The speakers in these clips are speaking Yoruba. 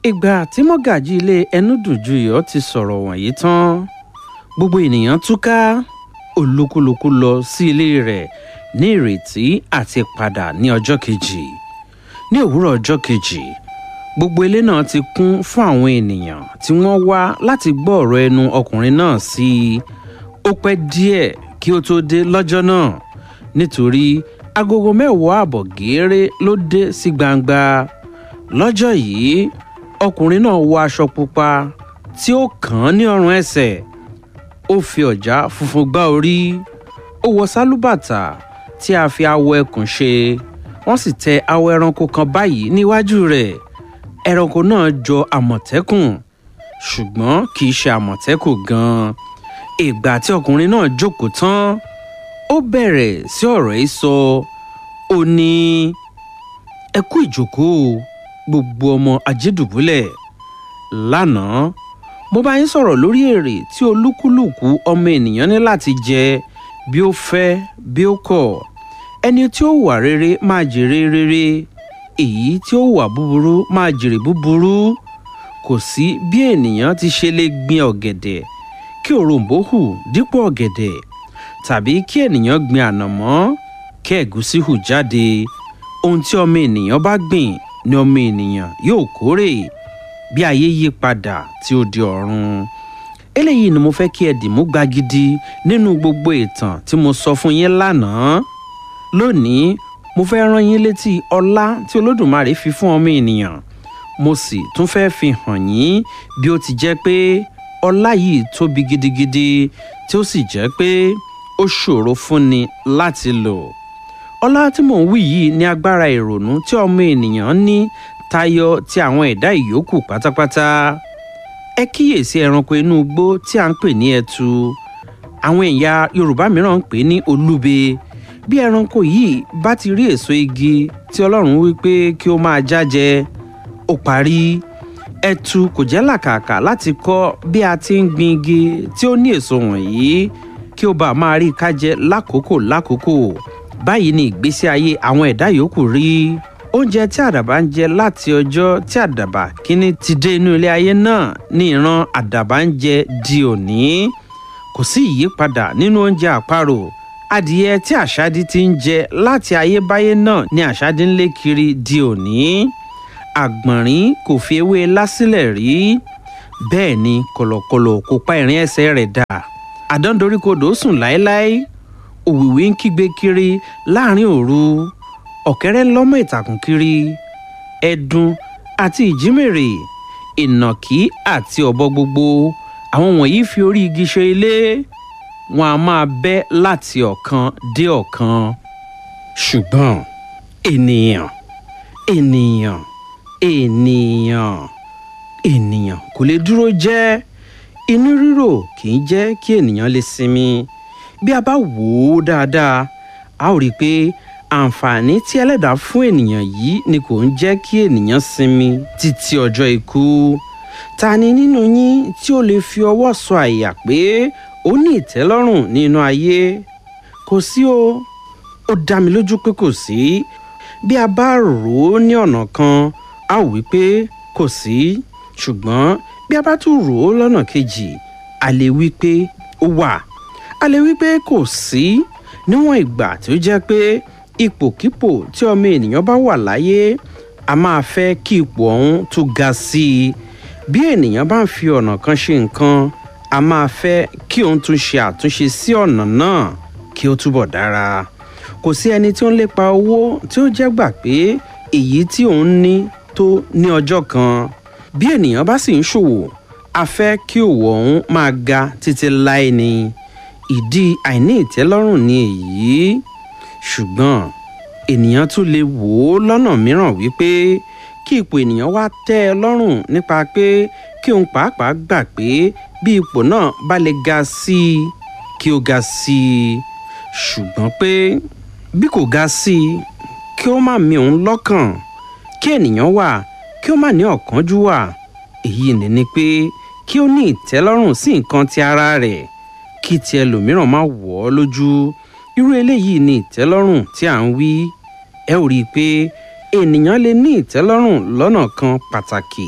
ìgbà tí mọ́gàjí ilé ẹnúdùjúyọ̀ ti sọ̀rọ̀ wọ̀nyí tán gbogbo ènìyàn túká olúkúlùkù lọ sí ilé rẹ̀ ní ìrètí àti padà ní ọjọ́ kejì ní òwúrọ̀ ọjọ́ kejì gbogbo ilé náà ti kún fún àwọn ènìyàn tí wọ́n wá láti gbọ́ ọ̀rọ̀ ẹnu ọkùnrin náà sí i ó pẹ́ díẹ̀ kí ó tó dé lọ́jọ́ náà nítorí agogo mẹ́wàá àbọ̀ gééré ló dé sí gbangba lọ́jọ́ yìí ọkùnrin náà wọ aṣọ pupa tí ó kàn án ní ọrùn ẹsẹ̀ ó fi ọ̀já funfun gbá orí ó wọ sálúbàtà tí a fi awọ ẹkùn ṣe wọ́n sì tẹ awọ ẹranko kan báyìí níwájú rẹ̀ ẹranko náà jọ àmọ̀tẹ́kùn ṣùgbọ́n kì í ṣe àmọ̀tẹ́kùn gan-an ìgbà tí ọkùnrin náà jókòó tán ó bẹ̀rẹ̀ sí ọ̀rọ̀ yìí sọ ó ní ẹ kú ìjókòó gbogbo ọmọ ajédùbúlẹ̀ lánàá mo bá yín sọ̀rọ̀ lórí èrè tí olúkúlùkù ọmọ ènìyàn ní láti jẹ bí ó fẹ́ bí ó kọ̀ ẹni tí ó wà rere máa jèrè rere èyí tí ó wà búburú máa jèrè búburú kò sí bí ènìyàn ti ṣe lè gbin ọ̀gẹ̀dẹ̀ kí òrombó hù dípò ọ̀gẹ̀dẹ̀ tàbí kí ènìyàn gbin ànàmọ́ kí ẹ̀gúsí hù jáde ohun tí ọmọ ènìyàn bá gbìn ni ọmọ ènìyàn yóò kórè bí ayé yí padà tí ó di ọ̀run eléyìí ni mo fẹ́ kí ẹ dìmú gbagidi nínú gbogbo ìtàn tí mo sọ fún yín lánàá lónìí mo fẹ́ rán yín létí ọlá tí olódùmarè fi fún ọmọ ènìyàn mo sì tún fẹ́ fi hàn yín bí ó ti jẹ́ pé ọlá yìí tóbi gidigidi tí ó sì jẹ́ pé ó ṣòro fúnni láti lò ọlá tí mò ń wí yìí ní agbára ìrònú tí ọmọ ènìyàn ní tayọ ti àwọn ẹ̀dá ìyókù pátápátá ẹ kíyèsí ẹranko inú igbó tí à ń pè ní ẹtu àwọn ẹ̀yà yorùbá mìíràn ń pè ní olúbe bí ẹranko yìí bá ti rí èso igi tí ọlọ́run wí pé kí ó máa jájẹ ó parí ẹtu kò jẹ́ làkàkà láti kọ́ bí a ti ń gbin igi tí ó ní èso wọ̀nyí kí ó bá máa rí kájẹ lákòókò lákòókò báyìí ni ìgbésí ayé àwọn ẹ̀dá yòókù rí oúnjẹ tí àdàbà ń jẹ láti ọjọ́ tí àdàbà kínní ti dé inú ilé ayé náà ní ìran àdàbà ń jẹ di òní kò sí ìyípadà nínú oúnjẹ àparò adìyẹ tí àṣádí ti ń jẹ láti ayébáyé náà ni àṣádí ń lé kiri di òní àgbọ̀nrín kò fi ewé lásìlẹ̀ rí bẹ́ẹ̀ ni kọ̀lọ̀kọ̀lọ̀ kò pa ìrìn ẹsẹ̀ rẹ̀ dà àdándoríkodò sùn láéláé òwìwí ń kígbe kiri láàrin òru ọ̀kẹ́rẹ́ lọ́mọ ìtàkùn kiri ẹ̀dùn àti ìjímèrè ìnàkí àti ọ̀bọ gbogbo àwọn wọ̀nyí fi orí igi ṣe ilé wọn a máa bẹ́ láti ọ̀kan dé ọ̀kan ṣùgbọ́n ènìyàn ènìyàn ènìyàn ènìyàn kò lè dúró jẹ́ inú rírò kì í jẹ́ kí ènìyàn lè sinmi bí a bá wò ó dáadáa a ó rí i pé àǹfààní tí ẹlẹ́dàá fún ènìyàn yìí ni kò ń jẹ́ kí ènìyàn sinmi títí ọjọ́ ikú ta ni nínú yín tí ó lè fi ọwọ́ sọ àyà pé ó ní ìtẹ́lọ́rùn nínú ayé kò sí o ó dá mi lójú pé kò sí bí a bá rò ó ní ọ̀nà kan a ó wí pé kò sí ṣùgbọ́n bí a bá tún rò ó lọ́nà kejì a lè wí pé ó wà a lè wí pé kò sí níwọ̀n ìgbà tí ó jẹ́ pé ipòkípò tí ọmọ ènìyàn bá wà láyé a máa fẹ́ kí ipò ọ̀hún tún ga sí i bí ènìyàn bá ń fi ọ̀nà kan ṣe nǹkan a máa fẹ́ kí òun tún ṣe àtúnṣe sí ọ̀nà náà kí ó túbọ̀ dára kò sí ẹni tí ó ń lépa owó tí ó jẹ́ gbà pé èyí tí òun ní tó ní ọjọ́ kan bí ènìyàn bá sì ń ṣòwò a fẹ́ kí òwò ọ̀hún máa ga títí láé ni ìdí àìní ìtẹ́lọ́rùn ni èyí ṣùgbọ́n ènìyàn tún lè wò ó lọ́nà mìíràn wípé kí ipò ènìyàn wá tẹ́ ẹ lọ́rùn nípa pé kí òun pàápàá gbà pé bí ipò náà bá lè ga sí i kí ó ga sí i ṣùgbọ́n pé bí kò ga sí i kí ó má mi òun lọ́kàn kí ènìyàn wà kí ó má ní ọ̀kánjú wà èyí ni ni pé kí ó ní ìtẹ́lọ́rùn sí nǹkan ti ara rẹ̀ kí ti ẹlòmíràn má wọ̀ ọ́ lójú irú eléyìí ni ìtẹ́lọ́rùn tí à ń wí ẹ ò rí i pé ènìyàn lè ní ìtẹ́lọ́rùn lọ́nà kan pàtàkì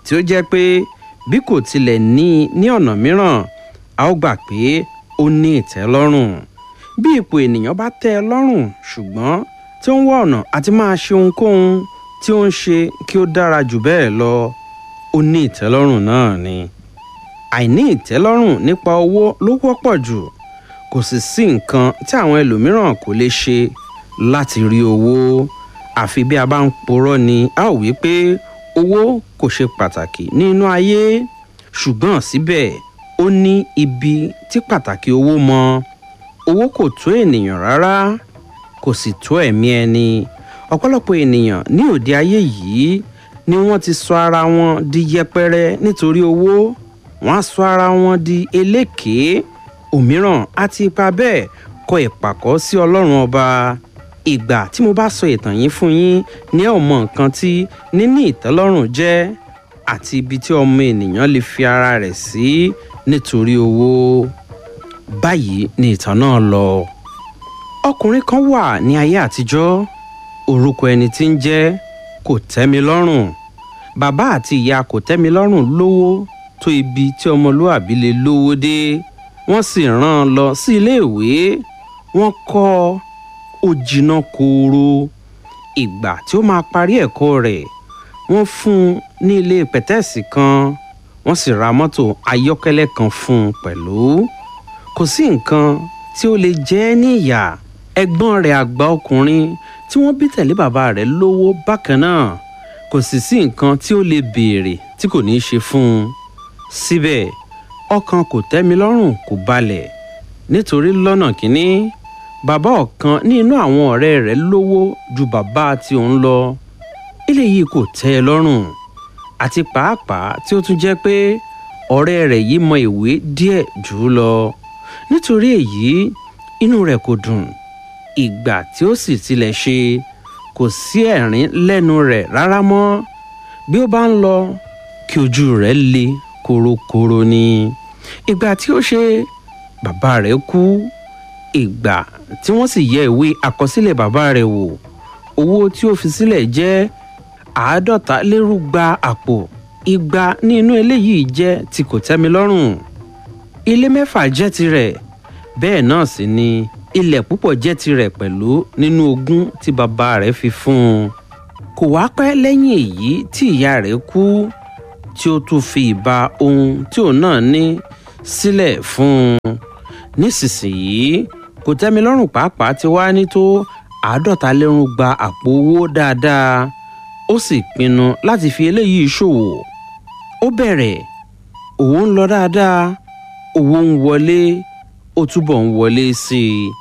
tí ó jẹ́ pé bí kò tilẹ̀ ní i ní ọ̀nà mìíràn a ó gbà pé ó ní ìtẹ́lọ́rùn bí ipò ènìyàn bá tẹ́ ẹ lọ́rùn ṣùgbọ́n tí ó ń wá ọ̀nà àti máa ṣe ohunkóhun tí ó ń ṣe kí ó dára jù bẹ́ẹ̀ lọ ó ní ìtẹ́lọ́rùn náà ni àìní ìtẹ́lọ́rùn nípa owó ló wọ́pọ̀ jù kò sì sí nǹkan tí àwọn ẹlòmíràn kò lè ṣe láti rí owó àfi bí a bá ń porọ́ ni a ò wí pé owó kò ṣe pàtàkì nínú ayé ṣùgbọ́n síbẹ̀ ó ní ibi tí pàtàkì owó mọ owó kò tó ènìyàn rárá kò sì tó ẹ̀mí ẹni ọ̀pọ̀lọpọ̀ ènìyàn ní òde ayé yìí ni wọ́n ti sọ ara wọn di yẹpẹrẹ nítorí owó wọ́n á sọ ara wọn di elékèé òmíràn àti ipa bẹ́ẹ̀ kọ ìpàkọ́ sí ọlọ́run ọba ìgbà tí mo bá sọ ìtàn yìí fún yín ní ẹ̀ mọ nǹkan tí níní ìtẹ́lọ́rùn jẹ́ àti ibi tí ọmọ ènìyàn lè fi ara rẹ̀ sí nítorí owó báyìí ni ìtàn náà lọ ọkùnrin kan wà ní ayé àtijọ́ orúkọ ẹni tí ń jẹ́ kò tẹ́mi lọ́rùn bàbá àti ìyá kò tẹ́mi lọ́rùn lówó tó ibi tí ọmọlúàbí lè lówó dé wọ́n sì rán an lọ sí iléèwé wọ́n kọ́ ọ ó jiná kooro ìgbà tí ó máa parí ẹ̀kọ́ rẹ̀ wọ́n fún un ní ilé pẹ̀tẹ́ẹ̀sì kan wọ́n sì ra mọ́tò ayọ́kẹ́lẹ́ kan fún un pẹ̀lú kò sí nǹkan tí ó lè jẹ́ ní ìyà ẹ̀gbọ́n rẹ̀ àgbà ọkùnrin tí wọ́n bí tẹ̀lé bàbá rẹ̀ lówó bákan náà kò sì sí nǹkan tí ó lè béèrè tí kò ní í ṣe fún un síbẹ̀ ọkàn kò tẹ́mi lọ́rùn kò balẹ̀ nítorí lọ́nà kínní bàbá ọ̀kan ní inú àwọn ọ̀rẹ́ rẹ̀ lówó ju bàbá tí òun lọ eléyìí kò tẹ́ ẹ lọ́rùn àti pàápàá tí ó tún jẹ́ pé ọ̀rẹ́ rẹ̀ yìí mọ ìwé díẹ̀ jù ú lọ nítorí èyí inú rẹ̀ kò dùn ìgbà tí ó sì tilẹ̀ ṣe kò sí ẹ̀rín lẹ́nu rẹ̀ rárá mọ́ bí ó bá ń lọ kí ojú rẹ̀ le korokoro ni ìgbà tí ó ṣe bàbá rẹ̀ kú ìgbà tí wọ́n sì yẹ ìwé àkọsílẹ̀ bàbá rẹ̀ wò owó tí ó fi sílẹ̀ jẹ́ àádọ́ta lérúgba àpò igba ní inú eléyìí jẹ́ tí kò tẹ́mi lọ́rùn ilé mẹ́fà jẹ́ tirẹ̀ bẹ́ẹ̀ náà sì ni ilẹ̀ púpọ̀ jẹ́ tirẹ̀ pẹ̀lú nínú ogún tí bàbá rẹ̀ fi fún un kò wá pẹ́ lẹ́yìn èyí tí ìyá rẹ̀ kú tí ó tún fi ìbá ohun tí òun náà ní sílẹ̀ fún un nísinsìnyí kò tẹ́mi lọ́rùn pàápàá ti wá ní tó àádọ́ta lẹ́rùn gba àpò owó dáadáa ó sì pinnu láti fi eléyìí ṣòwò ó bẹ̀rẹ̀ òwò ń lọ dáadáa owó ń wọlé ó túbọ̀ ń wọlé sí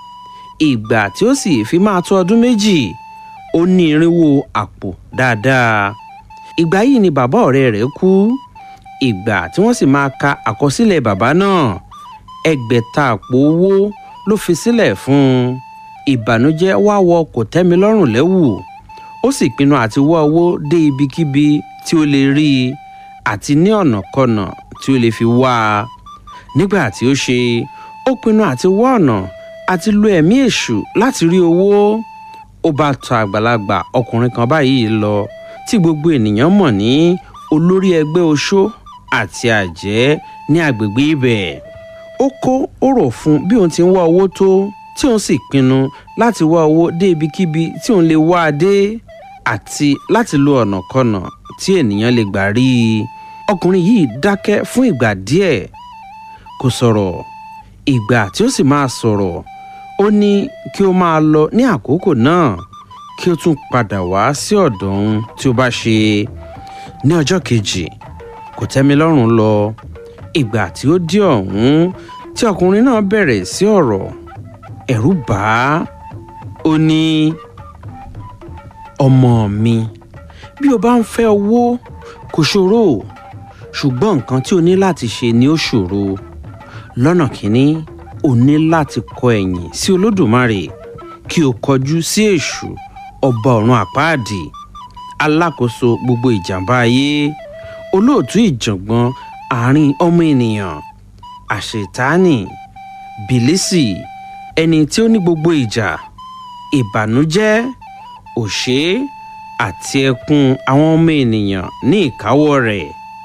i ìgbà tí ó sì fi máa tó ọdún méjì ó ní irínwó àpò dáadáa ìgbà yìí ni bàbá ọ̀rẹ́ rẹ̀ kú ìgbà tí wọ́n sì máa ka àkọsílẹ̀ bàbá náà ẹgbẹ̀ta àpò owó ló fi sílẹ̀ fún un ìbànújẹ́ wá wọ kò tẹ́mi lọ́rùn lẹ́wù ó sì pinnu àti wá owó dé ibikíbi tí ó lè rí i àti ní ọ̀nàkọnà tí ó lè fi wá a nígbà tí ó ṣe ó pinnu àti wá ọ̀nà àti lo ẹ̀mí èṣù láti rí owó ó bá tọ̀ àgbàlagbà ọkùnrin kan báyìí lọ tí gbogbo ènìyàn mọ̀ ní olórí ẹgbẹ́ oṣó àti àjẹ́ ní agbègbè ibẹ̀ ó kó ọ̀rọ̀ fún bí òun ti ń wá owó tó tí òun sì pinnu láti wá owó dé ibikíbi tí òun lè wá a dé àti láti lo ọ̀nàkọnà tí ènìyàn lè gbà rí i ọkùnrin yìí dákẹ́ fún ìgbà díẹ̀ kò sọ̀rọ̀ ìgbà tí ó sì máa sọ̀rọ̀ ó ní kí ó máa lọ ní àkókò náà kí ó tún padà wá sí ọ̀dọ̀ òun tí ó bá ṣe ní ọjọ́ kejì kò tẹ́mi lọ́rùn lọ ìgbà tí ó dé ọ̀hún tí ọkùnrin náà bẹ̀rẹ̀ sí ọ̀rọ̀ ẹ̀rù bà á ó ní ọmọ mi bí o bá ń fẹ́ owó kò ṣòro ṣùgbọ́n nǹkan tí o ní láti ṣe ni ó ṣòro lọ́nà kínní o ní láti kọ ẹ̀yìn sí olódùmarè kí o kọjú sí èṣù ọba ọ̀run àpáàdì alákòóso gbogbo ìjàmbá ayé olóòtú ìjàngbọ̀n àárín ọmọ ènìyàn àṣetánì bìlísì ẹni tí ó ní gbogbo ìjà ìbànújẹ́ òṣè àti ẹkún àwọn ọmọ ènìyàn ní ìkáwọ́ rẹ̀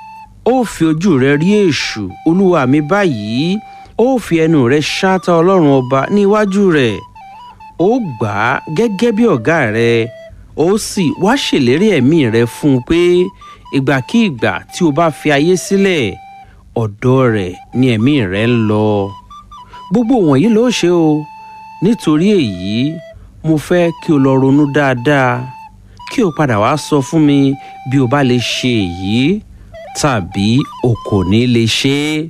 ó fi ojú rẹ rí èṣù olúwa mi báyìí ó fi ẹnu rẹ ṣáátá ọlọ́run ọba níwájú rẹ̀ ó gbà á gẹ́gẹ́ bí ọ̀gá rẹ ó sì wá ṣèlérí ẹ̀mí rẹ fún un pé ìgbàkíìgbà tí o bá fi ayé sílẹ̀ ọ̀dọ̀ rẹ̀ ni ẹ̀mí rẹ ń lọ gbogbo wọ̀nyí ló ṣe o nítorí èyí mo fẹ́ kí o lọ ronú dáadáa kí o padà wá sọ fún mi bí o bá lè ṣe èyí tàbí o kò ní lè ṣe é.